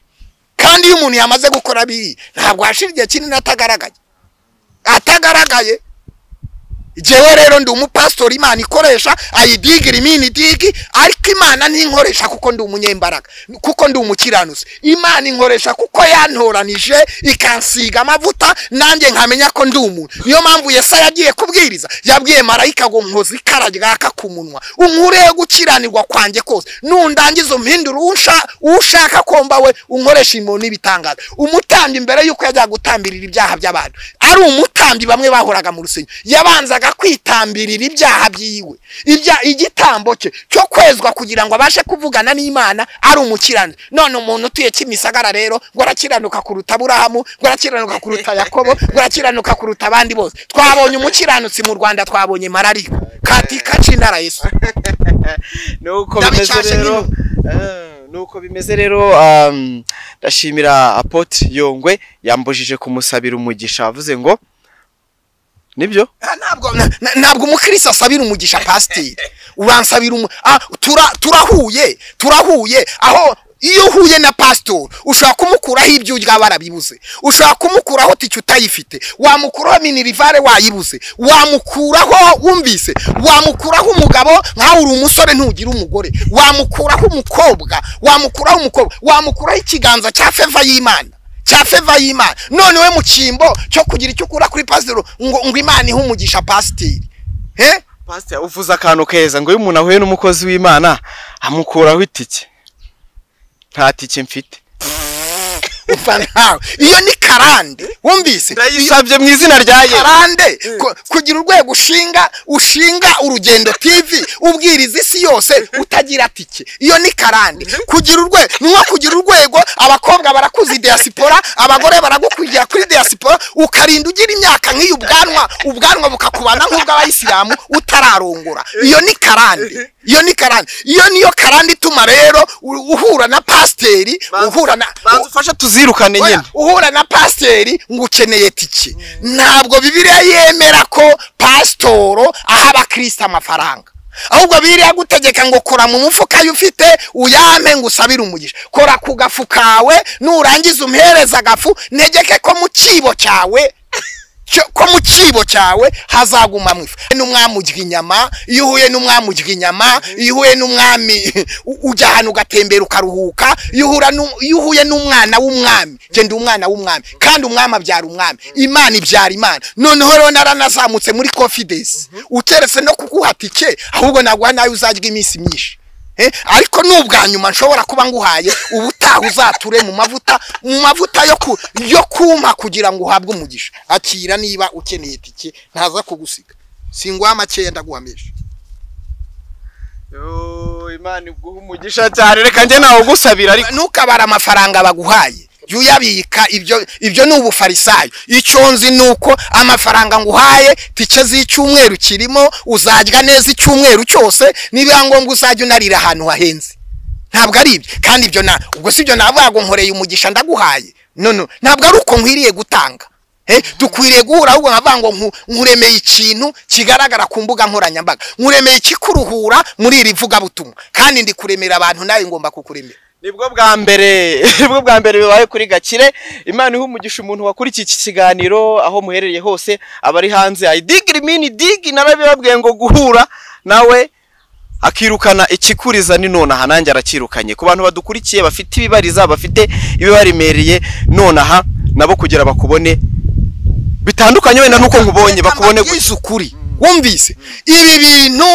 kandi iyo umuntu yamaze gukora biri ntabwo hashira igihe kinini atagaragaye atagaragaye jewe rero ndi umupasitori imana ikoresha ayidigira imini digi ariko imana ntinkoresha kuko ndi umunyembaraga kuko ndi umukiranutsi imana inkoresha kuko yantoranije ikansiga amavuta nanjye nkamenya ko ndi umuntu niyo mpamvu yesaya yagiye kubwiriza yabwiye marayika ngo nkoze ikara ryaka ku munwa unkureho gukiranirwa kwanjye kose nundangiza umpindura uwo unsha- uwo ushaka ko mba we unkoresha imirimo n'ibitangaza umutambyi mbere y'uko yajyaga gutambirira ibyaha by'abantu ari umutambyi bamwe bahoraga mu rusengero yabanzaga kwitambirira ibyaha byiwe ibya igitambo cye cyo kwezwa kugira ngo abashe kuvugana n'imana ari umukirani none umuntu utuye kimisagara rero ngo arakiranuka kuruta aburahamu ngo arakiranuka kuruta yakobo ngo arakiranuka kuruta abandi bose twabonye umukiranutsi mu rwanda twabonye marariya katika cinara yesu nuko Ndabicashe bimeze rero eh, nuko bimeze rero um, ndashimira apotre yongwe yambujije kumusabira umugisha avuze ngo nibyo Ah, ntabwo na- na- ntabwo umukristo asabira umugisha pasiteri uransabira umu ah, tura, turahuye turahuye aho iyo uhuye na pasitori ushobora kumukuraho ibyo urya barabibuze ushobora kumukuraho tike utayifite wamukuraho minirivare wayibuze wamukuraho wumvise wamukuraho umugabo nkawe uri umusore ntugira umugore wamukuraho umukobwa wamukuraho umukobwa wamukuraho ikiganza cya feva y'imana cya feva y'imana none we mu cyimbo cyo kugira icyo ukura kuri pasiteri ngo ngo imana ihe umugisha pasiteri eh? pastor uvuze akantu keza ngo iyo umuntu ahuye n'umukozi w'imana amukuraho itike nta tike mfite Umva nawe iyo ni karande wumvise ndayisabye mu izina rya yesu karande ku- kugira urwego ushinga ushinga urugendo tv ubwiriza isi yose utagira tike iyo ni karande kugira urwego ni nko kugira urwego abakobwa barakuza idiyasipora abagore baragukwigira kuri diyasipora ukarinda ugira imyaka nk'iyo ubwanwa ubwanwa bukakubana nk'ubw'abayisilamu utararongora iyo ni karande iyo ni karande iyo niyo karande ituma rero u- uhura na pasiteri uhura na banza ufashe tuzirukane Oya, nyine uhura na pasiteri ngo ukeneye tike ntabwo bibiliya yemera ko pasitoro aha abakristo amafaranga ahubwo biriya gutegeka ngo kora mu mufuka ayo ufite uyame ngo usabire umugisha kora ku gafu kawe nurangiza umuhereza agafu negeke ko mu cyibo cyawe cyo- ko mu cyibo cyawe hazagumamo ifu n'umwami urya inyama iyo uhuye n'umwami urya inyama iyo uhuye n'umwami u- ujya ahantu ugatembera ukaruhuka iyo uhura n'u- iyo uhuye n'umwana w'umwami genda umwana w'umwami kandi umwami abyara umwami imana ibyara imana noneho rero naranazamutse muri confidence uteretse no kuguha tike ahubwo naguha nawe uzarya iminsi myinshi Eh, ariko n'ubwa nyuma nshobora kuba nguhaye ubutaha uzature mu mavuta mu mavuta yo ku yo kumpa kugira ngo uhabwe umugisha akira niba ukeneye itike ntaza kugusiga singuha amakeya ndaguha menshi Yoo, imana iguha umugisha cyane reka njye nawugusabira ariko ntukabare amafaranga baguhaye jya uyabika ibyo ibyo ni ubufarisayo icyo nzi ni uko amafaranga nguhaye tike z'icyumweru kirimo uzajya neza icyumweru cyose niba ngombwa uzajya unarira ahantu hahenze ntabwo ari ibyo kandi ibyo na ubwo si ibyo navuga ngo nkoreye umugisha ndaguhaye no no ntabwo ari uko nkwiriye gutanga Eh, dukwiriye guhura ahubwo nkavuga ngo nku- nkuremeye ikintu kigaragara ku mbuga nkoranyambaga nkuremeye ikikuruhura muri iri vugabutumwa kandi ndi kuremera abantu nawe ngomba kukuremera nibwo bwa mbere nibwo bwa mbere bibaye kuri gakire imana iha umugisha umuntu wakurikiye iki kiganiro aho muherereye hose abari hanze ayidigiri mini digi narabibabwiye ngo guhura nawe akirukana ikikuriza ni nonaha nanjye arakirukanye ku bantu badukurikiye bafite ibibariza bafite ibibaremereye nonaha nabo kugira bakubone bitandukanye wenda n'uko nkubonye bakubone bakubone gusa gusa ukuri wumvise ibi bintu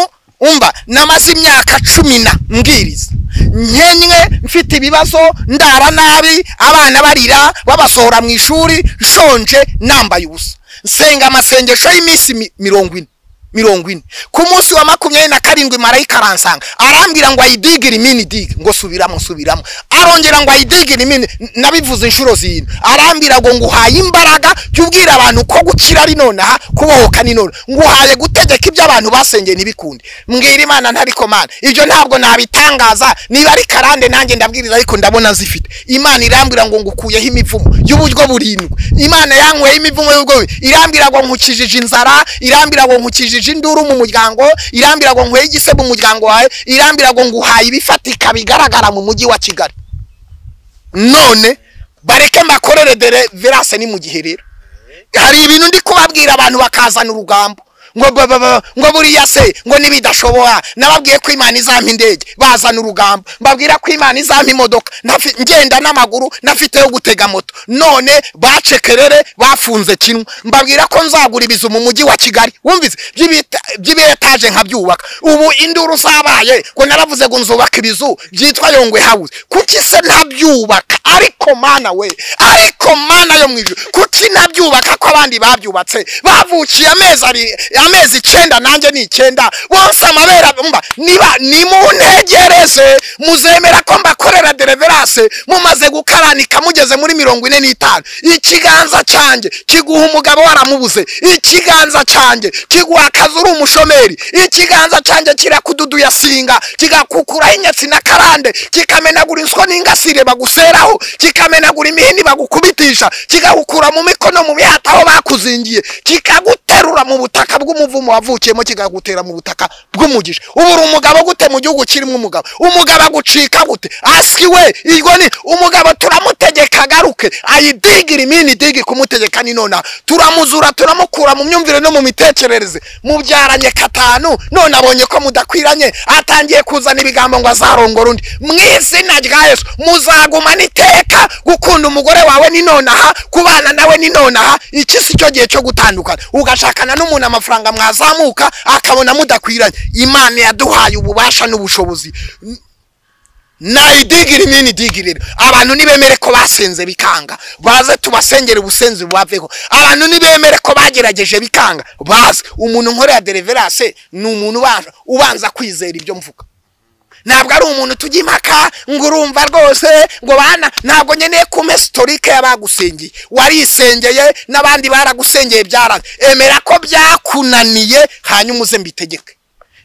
umva namaze imyaka cumi na mbwiriza nkenye mfite ibibazo ndara nabi abana barira babasohora mu ishuri nshonje nambaye ubusa nsenga amasengesho y'iminsi mi- mirongo ine mirongo ine ku munsi wa makumyabiri na karindwi marayika aransanga arambwira ngo ayidigire imini digi ngo subiramo subiramo arongera ngo ayidigire imini n- nabivuze inshuro zirindwi arambwira ngo nguhaye imbaraga jya ubwira abantu ko gukira ari nonaha kubohoka ni nonaha nguhaye gutegeka ibyo abantu basengeye ntibikunde mbwira imana ntari komana ibyo ntabwo nabitangaza niba ari karande nanjye ndabwiriza ariko ndabona zifite imana irambwira ngo ngukuyeho imivumo y'uburyo burindwi imana yanyweye imivumo y'ubwo irambwira ngo nkukijije inzara irambwira ngo nkukijije induru mu muryango irambwira ngo nkweye igise mu muryango wawe irambwira ngo nguhaye ibifatika bigaragara mu mujyi wa kigali none bareke mbakorere dere verase ni mu gihe rero hari ibintu ndi kubabwira abantu bakazana urugambo ngo ba- ba- ba- ngo buriya se ngo nibidashoboka nababwiye ko imana izampa indege bazana urugambo mbabwira ko imana izampa imodoka Nafi- ngenda n'amaguru nafite yo gutega moto none bacekerere bafunze kimwe mbabwira ko nzagura ibizu mu mujyi wa kigali wumvise by'ibita- by'ibietaje nkabyubaka ubu induru zabaye ngo naravuze ngo nzubaka ibizu byitwa yongwe house kuki se ntabyubaka ariko mana we ariko mana yo mu ijuru kuki nabyubaka ko abandi babyubatse bavukiye amezi ari amezi icyenda nanjye ni icyenda bose amabera mba niba nimuntegereze muzemera ko mbakorera deliverance mumaze gukaranika mugeze muri mirongo ine n'itanu ikiganza cyanjye kiguha umugabo waramubuze ikiganza cyanjye kiguha akazi uri umushomeri ikiganza cyanjye kirakududuya singa kigakukuraho inyatsi na karande kikamenagura inswa n'ingasire baguseraho kikamenagura imihini bagukubitisha kigahukura mu mikono mu mihata aho bakuzingiye kikaguterura mu butaka bw'umuvumo wavukiyemo kikagutera mu butaka bw'umugisha ubu uri umugabo gute mu gihugu kirimo umugabo umugabo agucika gute asiki we iryo ni umugabo turamutegeka agaruke ayidigire imini digi kumutegeka ni nonaha turamuzura turamukura mu myumvire no mu mitekerereze mubyaranye katanu none abonye ko mudakwiranye atangiye kuzana ibigambo ngo azarongora undi mu izina rya yesu muzagumana iteka gukunda umugore wawe ni nonaha kubana nawe ni nonaha iki si cyo gihe cyo gutandukana ugashakana n'umuntu amafaranga mwazamuka akabona mudakwiranye imana yaduhaye ububasha n'ubushobozi nayidigire imini digire rero abantu nibemere ko basenze bikanga baze tubasengere ubusenzi bubaveho abantu nibemere ko bagerageje bikanga baze umuntu nkorera deliverance ni umuntu ubanza- ubanza kwizera ibyo mvuga ntabwo ari umuntu tujya impaka ngo urumva rwose ngo bana ntabwo nkeneye kumpa sitorike y'abagusengiye warisengeye n'abandi baragusengeye byaraze emera ko byakunaniye hanyuma uze mbitegeke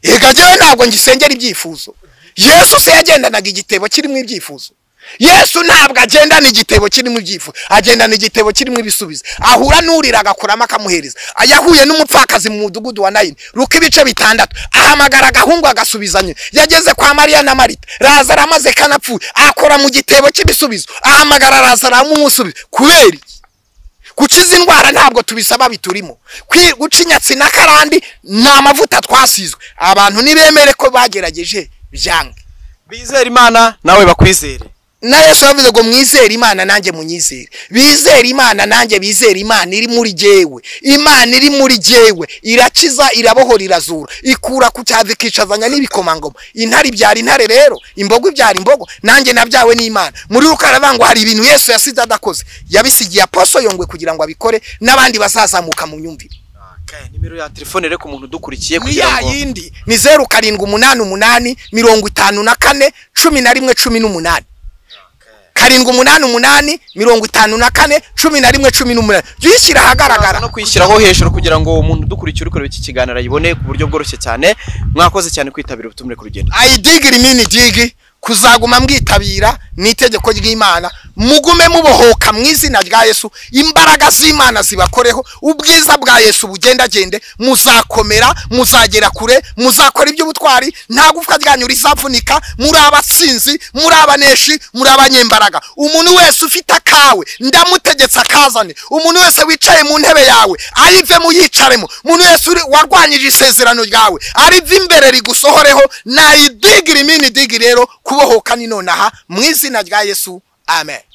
yega njyewe ntabwo ngisengera ibyifuzo yesu se yagendanaga igitebo kirimo ibyifuzo yesu ntabwo agendana igitebo kirimo ibyifuzo agendana igitebo kirimo ibisubizo ahura n'urira agakuramo akamuhereza yahuye n'umupfakazi mu mudugudu wa nayini ruka ibice bitandatu ahamagara agahungu agasubizanya yageze kwa mariya na marita razaro amaze kanapfuye akora mu gitebo cy'ibisubizo ahamagara razaro aramusubiza kubera iki gukiza indwara ntabwo tubisaba biturimo Kwi- guca inyatsi na karandi ni amavuta twasizwe abantu nibemere ko bagerageje byange bizera imana nawe bakwizere na yesu yavuze ngo mwizere imana nanjye munyizere bizere imana nanjye bizere imana iri muri jyewe imana iri muri jyewe irakiza irabohora irazura ikura ku cyavu ikicazanya n'ibikomangoma intare ibyara intare rero imbogo ibyara imbogo nanjye nabyawe n'imana muri rukaravangwa hari ibintu yesu yasize adakoze yabisigiye aposo yongwe kugira ngo abikore n'abandi bazazamuka mu myumvire nimero ya telefone rero ku muntu udukurikiye ni kugira ya ngo yindi ni zeru karindwi umunani umunani mirongo itanu na kane cumi na rimwe cumi n'umunani karindwi umunani umunani mirongo itanu na kane cumi na rimwe cumi n'umunani jya uyishyira ahagaragara no kwishyiraho hejuru kugira ngo umuntu udukurikiye uri kureba iki kiganiro ayibone ku buryo bworoshye cyane mwakoze cyane kwitabira ubutumire ku rugendo ayidigiri mini digi kuzaguma mwitabira ni itegeko ry'imana mugume mubohoka mu izina rya yesu imbaraga z'imana zibakoreho ubwiza bwa yesu bugendagende muzakomera muzagera kure muzakora iby'ubutwari nta gufwa ryanyu rizavunika muri abatsinzi muri abaneshi muri abanyembaraga umuntu wese ufite akawe ndamutegetse akazane umuntu wese wicaye mu ntebe yawe ayivemo yicaremo umuntu wese uri- warwanyije isezerano ryawe arive imbere rigusohoreho nayidigiri mini digi rero kubohoka ni nonaha mu izina rya yesu amen